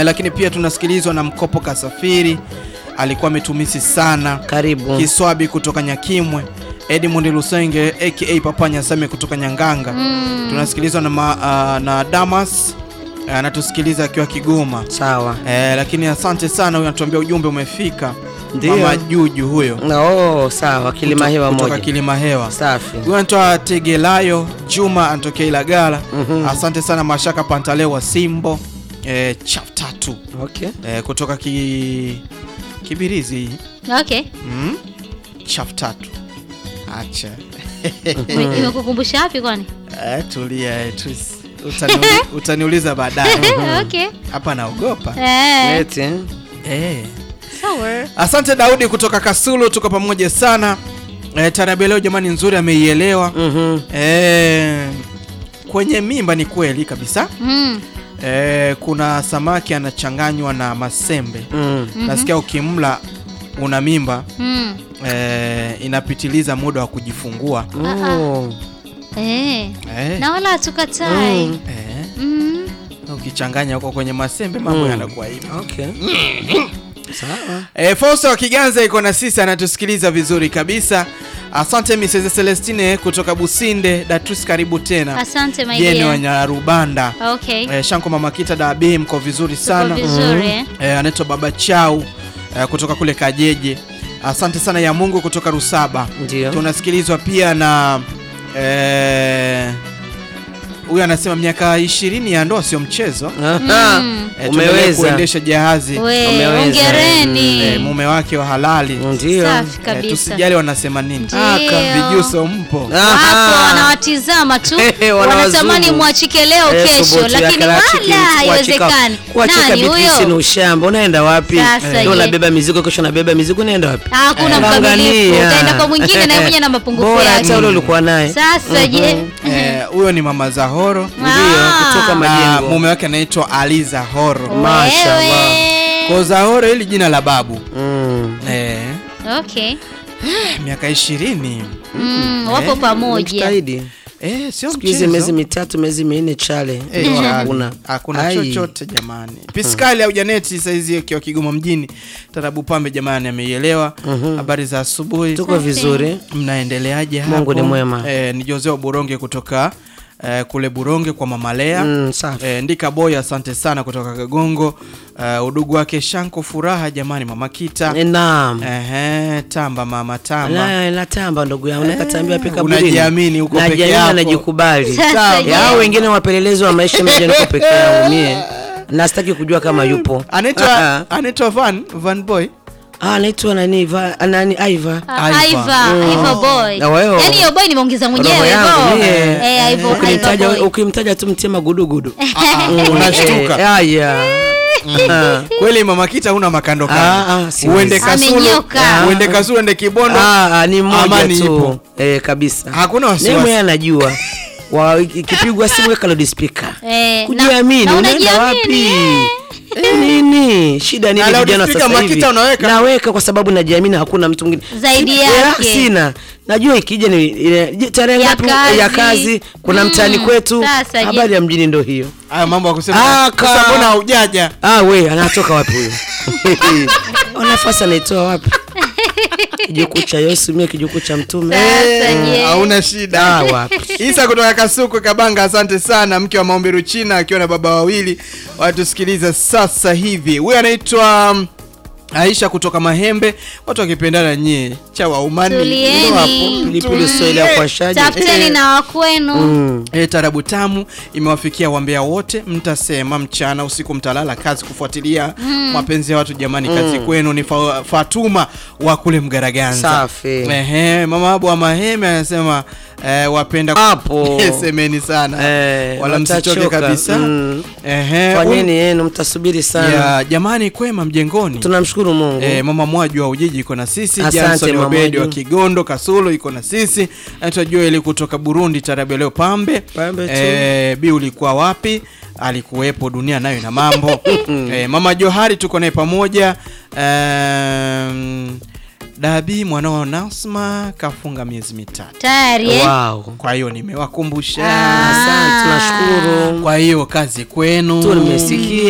eh, lakini pia tunasikilizwa na Mkopo Kasafiri, alikuwa ametumisi sana. Karibu. Kiswabi kutoka Nyakimwe, Edmund Lusenge aka Papa Nyasame kutoka Nyanganga. Tunasikilizwa na, ma, ah, na Damas eh, anatusikiliza akiwa Kigoma. Sawa. Eh, lakini asante sana, huyo anatuambia ujumbe umefika. Ndio. Mama Juju huyo Na oh, sawa. Kilima hewa kutoka moja. Kilima Hewa. Safi. Huyu anatoa Tegelayo Juma anatokea Ilagala. Asante sana Mashaka Pantaleo wa Simbo eh, chaf tatu Okay. eh, kutoka ki... Kibirizi Okay. mm? chaf tatu acha Ime- Imekukumbusha wapi kwani? eh, tulia eh, tus- utaniuli- utaniuliza baadaye Okay. hapa naogopa Eh. Eti. eh. Sawa. Asante Daudi kutoka Kasulu, tuko pamoja sana eh, tarabu leo jamani nzuri ameielewa Mhm. eh, kwenye mimba ni kweli kabisa Mm. eh, kuna samaki anachanganywa na masembe Mm. nasikia ukimla una mimba Mm. eh, inapitiliza muda wa kujifungua Oh. Eh. eh, Na wala hatukatai. Mm. eh, Mm. ukichanganya huko kwenye masembe mambo Mm. yanakuwa hivi Okay. Sawa. E, Fausta wa Kiganza iko na sisi anatusikiliza vizuri kabisa. Asante Mrs. Celestine kutoka Businde. Datus, karibu tena. Asante my Jeni dear. Wanyarubanda. Okay. E, Shanko Mama Kita Dabi mko vizuri Tuko sana. vizuri eh. E, anaitwa Baba Chau e, kutoka kule Kajeje. Asante sana ya Mungu kutoka Rusaba. Ndio. Tunasikilizwa pia na e, huyu anasema miaka ishirini ya ndoa sio mchezo. Aha. Mm. E, tuendelee Umeweza. kuendesha jahazi We, Umeweza. hongereni. e, mume wake wa halali. Ndio. Safi Eh, kabisa. tusijali wanasema nini. Ndio. Vijuso mpo. Aha. Wapo wanawatizama tu Hehe, wanawazumu. wanatamani mwachike leo Eh, kesho, subutu ya lakini karachiki, wala kuachika- haiwezekani. Kuachika Nani bipisi ni huyo? ushamba. Unaenda wapi? Sasa Leo je. unabeba mizigo, kesho unabeba mizigo, unaenda wapi? Hakuna Eh, mkamilifu, angalia. utaenda kwa mwingine naye mwenye na mapungufu Bora yake. hata ule ulikuwa naye. Sasa je, Eh, Huyo ni mama Zahoro Ndio, Ah. kutoka na majengo. mume wake anaitwa Ali Zahoro. Mashallah. wewe. Kwa Zahoro hili jina la babu. Mm. Eh, Okay. miaka ishirini. Mm, wapo Eh, pamoja. Jitahidi. Eh, sio Siku hizi mchezo. miezi mitatu, miezi minne chale. Eh, Ndio chali. hakuna. Hakuna Ai. chochote jamani. Piskali au Janeti saizi akiwa Kigoma mjini. Tarabu Pambe jamani ameielewa. Habari za asubuhi. Tuko vizuri. Mnaendeleaje hapo? Mungu ni mwema. Eh, ni Joseo Buronge kutoka eh, kule Buronge kwa Mama Lea. Mm, safi. Eh, Ndika Boy asante sana kutoka Kagongo. Eh, udugu wake Shanko Furaha jamani Mama Kita. Eh, Naam. Ehe, tamba mama tamba. La, la tamba ndugu yangu nakatambia pika Eh, unajiamini uko peke Najiamini yako. na najikubali. Sasa je, Yao wengine wapelelezi wa maisha mmoja niko peke yangu mie. Na sitaki kujua kama yupo. Anaitwa anaitwa Van Van Boy. Ah, anaitwa nani? Va, nani? Aiva. Ah, Iva. Iva, Iva boy. Na wewe. Yaani hiyo boy nimeongeza Roho mwenyewe yangu hivyo. mie. Eh, Iva, Iva Ukimtaja boy. ukimtaja tu mtie magudugudu. Unashtuka. Eh, Aya. Ah. Kweli mama Kita huna makando Ah, kando. ah, siwezi. Uende Kasulu, Amenyoka. uende Kasulu, uende Kibondo. Ah, ah, ni mmoja Amani tu. ipo. Eh, kabisa. Hakuna Naye wasiwasi. mwenyewe anajua. Wa ikipigwa simu weka loud speaker. Eh, na- Kujiamini, na unaenda unajiamini, wapi? eh. Eh, nini? Shida nini Na loud vijana speaker sasa hivi? Makita unaweka? Naweka kwa sababu najiamini hakuna mtu mwingine. Zaidi Sina- yake. Eh, Sina. Najua ikija ni ile- je, tarehe Ya ngapi kazi. ya kazi kuna Mm, mtaani kwetu. sasa je. Habari ya mjini ndio hiyo. Haya mambo ya kusema. Ah, ka- Sasa mbona haujaja? Ah, we anatoka wapi huyo? Ona nafasi anaitoa wapi? Kijukuu cha Yesu, mie kijukuu cha mtume. Sasa Eh, je. Hauna shida. Ah, wapi? Isa kutoka Kasuku Kabanga, asante sana. Mke wa maombi Ruchina akiwa na baba wawili watusikiliza sasa hivi. Huyu anaitwa um, Aisha kutoka Mahembe, watu wakipendana nyie cha waumani Tulieni. Ndio hapo. Pilipili Tulie. Swahili ya kuwashaji. Tafuteni na wakwenu. Mm. E, tarabu tamu imewafikia wambea wote, mtasema mchana usiku, mtalala kazi kufuatilia mapenzi ya watu. Jamani, kazi kwenu. Ni fa Fatuma wa kule Mgaraganza. Safi. Ehe, mama abu wa Maheme anasema eh, wapenda Hapo. semeni sana Eh, wala msichoke watachoka. kabisa. Mm. Ehe, Fanyeni yenu mtasubiri sana. ya, jamani, kwema mjengoni. Tunamshukuru Mungu. Eh, mama Mwaju wa Ujiji iko na sisi, Asante, Jackson mama Obedi wa Mwaju. Kigondo Kasulu iko na sisi, anaitwa Joel kutoka Burundi, tarabu leo pambe. Pambe tu. Eh, bi ulikuwa wapi? Alikuwepo, dunia nayo na mambo. eh, mama Johari tuko naye pamoja. Um, Dabi mwanao Nasma kafunga miezi mitatu, Tayari eh? Wow. kwa hiyo nimewakumbusha. Ah. Asante, tunashukuru. Kwa hiyo kazi kwenu. Tu nimesikia.